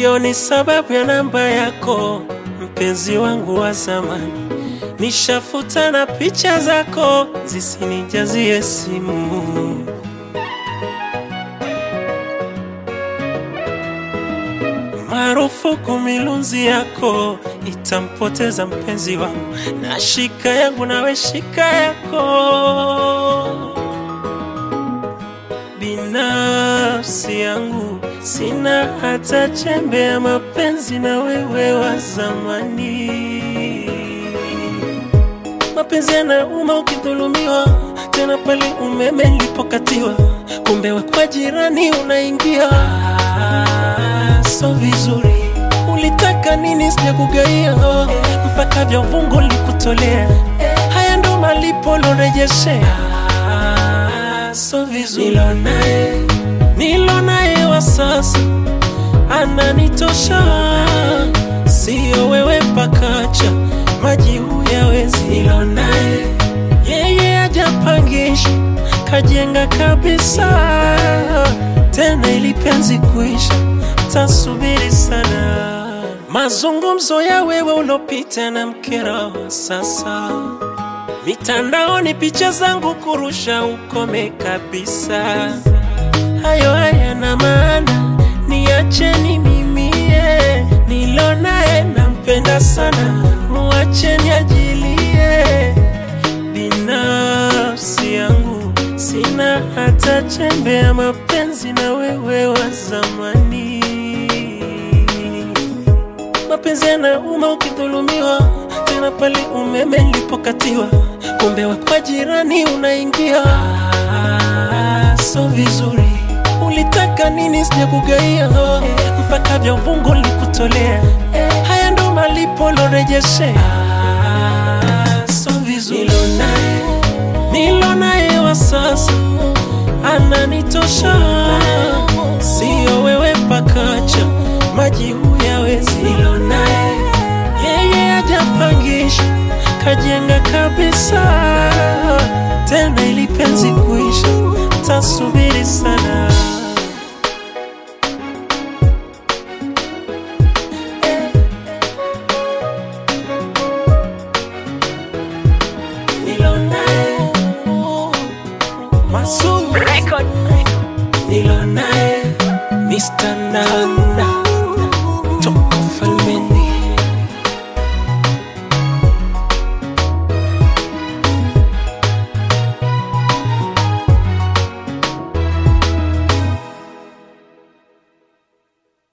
sioni sababu ya namba yako, mpenzi wangu wa zamani. Nishafuta na picha zako zisinijazie simu. Marufuku milunzi yako itampoteza mpenzi wangu, na shika yangu nawe shika yako. Binafsi yangu sina hata chembe ya mapenzi na wewe wa zamani. Mapenzi yanauma ukidhulumiwa, tena pale umeme nilipokatiwa, kumbe we kwa jirani unaingia. Ah, so vizuri, ulitaka nini? Sijakugaia mpaka vya uvungu likutolea. Haya ndo malipo lorejeshea. Ah, so vizuri, nilo naye nilo naye wa sasa ananitosha, sio wewe pakacha maji huyawezi. Nilo naye yeye ajapangisha kajenga kabisa, tena ili penzi kuisha tasubiri sana. Mazungumzo ya wewe ulopita na mkera wa sasa, mitandaoni picha zangu kurusha, ukome kabisa. Hayo hayana maana, niacheni mimie, nilo naye nampenda sana, muacheni ajilie. Binafsi yangu sina hata chembe ya mapenzi na wewe wa zamani. Mapenzi yanauma ukidhulumiwa, tena pale umeme nilipokatiwa, kumbe we kwa jirani unaingia. Ah, so vizuri, ulitaka nini? Sijakugaia mpaka vya uvungu likutolea. Haya ndo malipo lorejeshea. Ah, so vizuri, nilo naye nilo naye wa sasa ananitosha, sio wewe pakacha maji huyawezi. Nilo naye yeye ajapangisha kajenga kabisa, tena ili penzi kuisha tasubiri sana. Nilo naye Masu Record. nilo naye Mr. Nan